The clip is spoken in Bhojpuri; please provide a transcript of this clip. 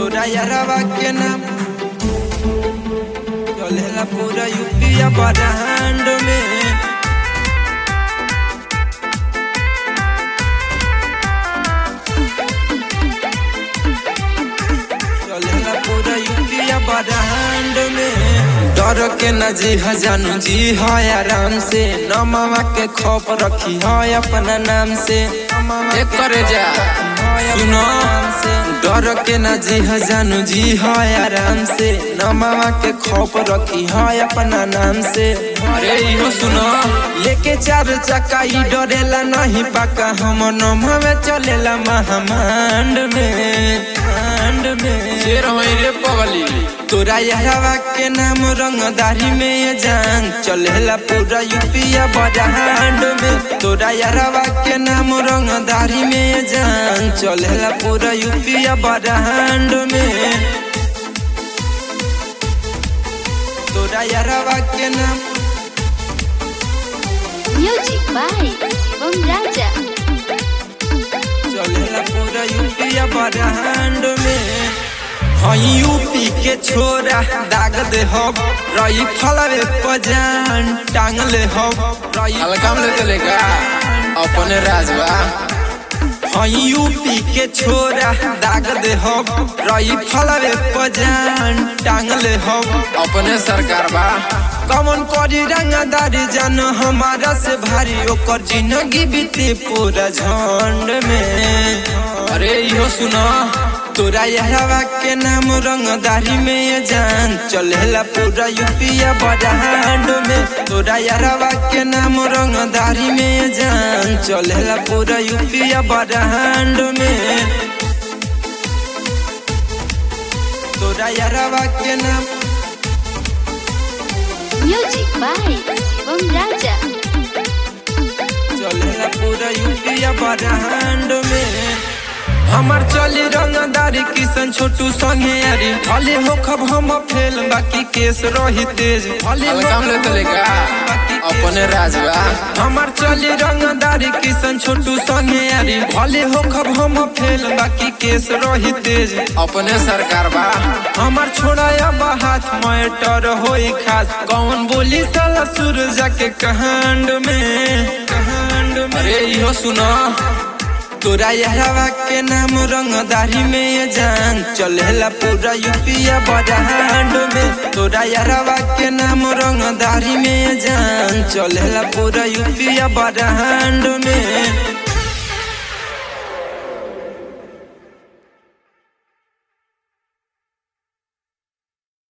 तोरा यारवा के नाम चलेला पूरा यूपिया बरांड में चलेला पूरा यूपिया बरांड में डर के न जी जानू जी है आराम से नमवा के खौफ रखी है अपना नाम से एक करे जा सुनो डर के न जी जानू जी है आराम से नमवा के खौफ रखी है अपना नाम से अरे इहो सुनो लेके चार चक्का ई डरेला नहीं पाका हम नमवा में चलेला महामांड में मांड में शेर होई रे पगली तोरा यारवा के नाम रंगदारी में ये जान चलेला पूरा यूपिया बड़ाहांड में तोरा यारवा के नाम रंगदारी में ये जान चलेला पूरा यूपिया बड़ाहांड में तोरा यारवा के नाम Music by Shivam Raja. चलेला पूरा यूपिया बड़ाहांड में हई यूपी के छोरा दाग दे हम रही फलवे पजान टांग ले हम रही हल्का में लेते लेगा अपने राजवा हई यूपी के छोरा दाग दे हम रही फलवे पजान टांग ले हम अपने सरकार बा कमन करी रंगदारी जान हमारा से भारी ओकर जिंदगी बीते पूरा झंड में अरे इहो सुनो तोरा यारवा के नाम रंगदारी में ये जान चलेला पूरा यूपिया बड़ाहांड में तोरा यारवा के नाम रंगदारी में ये जान चलेला पूरा यूपिया बड़ाहांड में तोरा यारवा के नाम Music by Shivam Raja. चलेला पूरा यूपिया बड़ाहांड में हमार चली रंगदारी किशन छोटू संगे यारी भले हो खब हम फेल बाकी केस रही तेज भले हल्का में लेते लेगा अपने राजवा हमार चली रंगदारी किशन छोटू संगे यारी भले हो खब हम फेल बाकी केस रही तेज अपने सरकार बा हमार छोड़ा अब हाथ मैटर होई खास कौन बोली साला सूरजा के कहांड में कहांड में अरे इहो सुनो तोरा यारवा के नाम रंगदारी में ये जान चलेला पूरा यूपिया बड़ाहांड में तोरा यारवा के नाम रंगदारी में ये जान चलेला पूरा यूपिया बड़ाहांड में